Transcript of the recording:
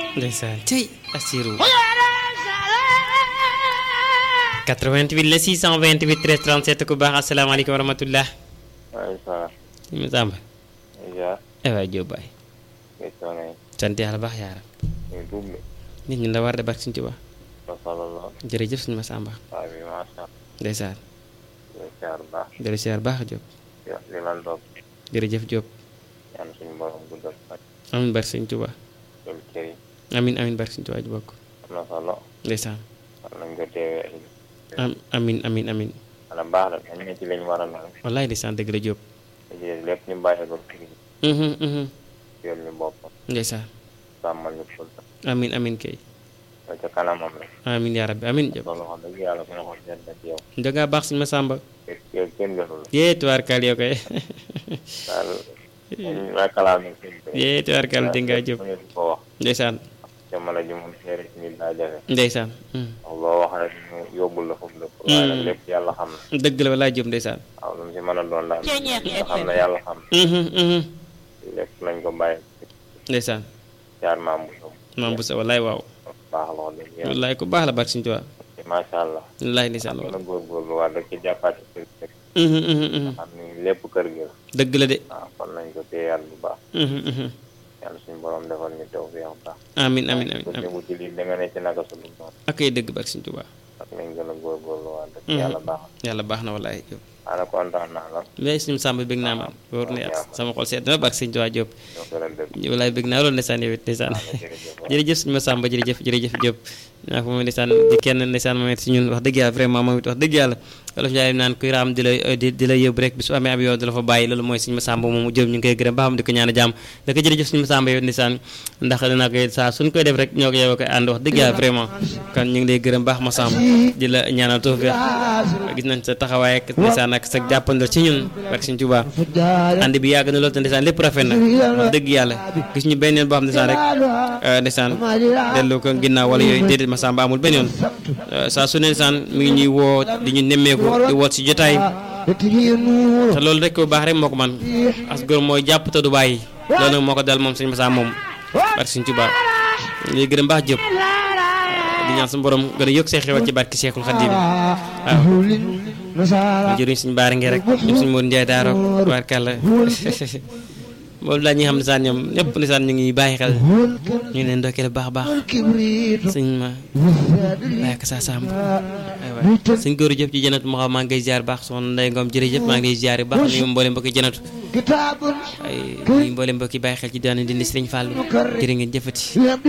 ndeysaan cey Assirou 88 la 628 13 37 ku baax asalaamaaleykum wa rahmatullah waaleykum salaam. ñu Samba ja eh waay Diop baay question yi sant yàlla baax yaaram ñu double nit ñi la war de barke suñu Tuubaa ba solo lool jërëjëf suñu ma Samba waa bi macha allah ndeysaan ñu siyaar baax jërëjëf siyaar baax Diop li lan doog jërëjëf Diop ñaan suñu borom guddal fan amin barke suñu Tuubaa jël cër yi amin amin barke suñu Tuubaa ji bokk am na solo ndeysaan war nañ ko teewee ay am amin amin amin wala baax la dañ ne ci lañ war a nag wallaay ndeysaan dëgg la Diop li ci lépp ñu bàyyi ko ci mhm mhm yoon ñu boppam ndeysaan sàmmal ñu ful amin amin kay ba ca kanamam la amin yaa rabbi amin Diop loolu wax dëgg yàlla suñu xol seen ci yow dangaa baax suñu ma Samba yow kenn gënul yee tubaarkaal yow koy daal ñu la kalaame seen yee tubaarkaal di ngaa Diop ñu ko wax ndeysaan jamono ji moom seere ci nit daa jafe ndeysaan mhm. wax loo wax rek ñu yóbbul la foofu lépp waaye nag lépp yàlla xam na dëgg la wallaay Diop ndeysaan waaw lu mu si mën a doon daal nga xam ne yàlla xam mhm mhm na lépp nañ ko bàyyi ndeysaan jaar maam bu sow maam bu sa wallaay waaw baax la wax dëgg yàlla wallaay ku baax la barke suñu Tuubaa macha allah wallaay ndeysaan gën waaw a góorgóorlu waa dëkk jàppaati kër gi rek mhm mhm mhm xam ni lépp kër gi la dëgg la de waaw kon nañ ko téyaat bu baax mhm mhm yàlla suñu borom defal ñu taw fi baax amin amin amin ko amin tegu ci lii da nga ne ci naka su dul noonu ak ay dëgg barke suñu Tuubaa ak nañ gën a góorgóorlu waa dëkk Mhm. yàlla baax yàlla baax na wallaay Diop ana kontaan naa la mais suñu Samba bëgg naa man wóor na yàlla sama xol seet na barke suñu Tuubaa Diop ñoo gën a dëgg wallaay bëgg naa loolu ndeysaan yow it ndeysaan jërëjëf waay. jërëjëf suñu ma Samba jërëjëf jërëjëf Diop naa ko moom ndeysaan di kenn ndeysaan moom it si ñun wax dëgg yàlla vraiment moom it wax dëgg yàlla wolof Njaay naan kuy raam di la di di la yóbbu rek bi su amee ab yoon di la fa bàyyi loolu mooy suñu ma Samba moomu Diop ñu ngi koy gërëm ba xam di ko ñaan a jàmm da ko jërëjëf suñu ma Samba yow ndeysaan ndax danaa koy saa suñ koy def rek ñoo ko yow koy ànd wax dëgg yàlla vraiment kon ñu ngi lay gërëm baax ma Samba di la ñaanal tawfiq gis nañ sa taxawaay ak ndeysaan ak sa jàppandal ci ñun barke Sëñ Tuubaa ànd bi yàgg na loolu te ndeysaan lépp rafet na wax dëgg yàlla gis ñu benn yoon boo xam ndeysaan rek eh, ndeysaan delloo ko ginnaaw wala yooyu déedéet ma Samba amul benn yoon Eh, saa su ne ndeysaan mi ngi ñuy woo di ñu nemmeeku di woot si jotaay te loolu rek bu baax rek moo ko man as góor mooy jàpp te du bàyyi loolu nag moo ko dal moom sëñ Massa moom barke Sëñ Tuubaa ñuy gërëm baax jëpp di ñaan suñu borom gën a yokk see xewal ci barke Seexul Xadiim waaw jëriñ suñu baara ngi rek ñëpp suñu Mour Ndiaye daaro barkàlla moom daal ñi nga xam ne saan ñoom ñëpp ne saan ñu ngi bàyyi xel ñu ngi leen ndokkeel bu baax a baax sëñ ma bàyyi ko saa sàmm aywa sëñ góor jëf ci jënatu moo xam maa ngi koy ziar baax soxna Ndeye Ngom jërëjëf maa ngi lay ziar bu baax nuyu mboolem mbokki jënatu ay nuyu mboolem mbokki bàyyi xel ci daanu dindi Sëriñ Fàllu jërë ngeen jëfati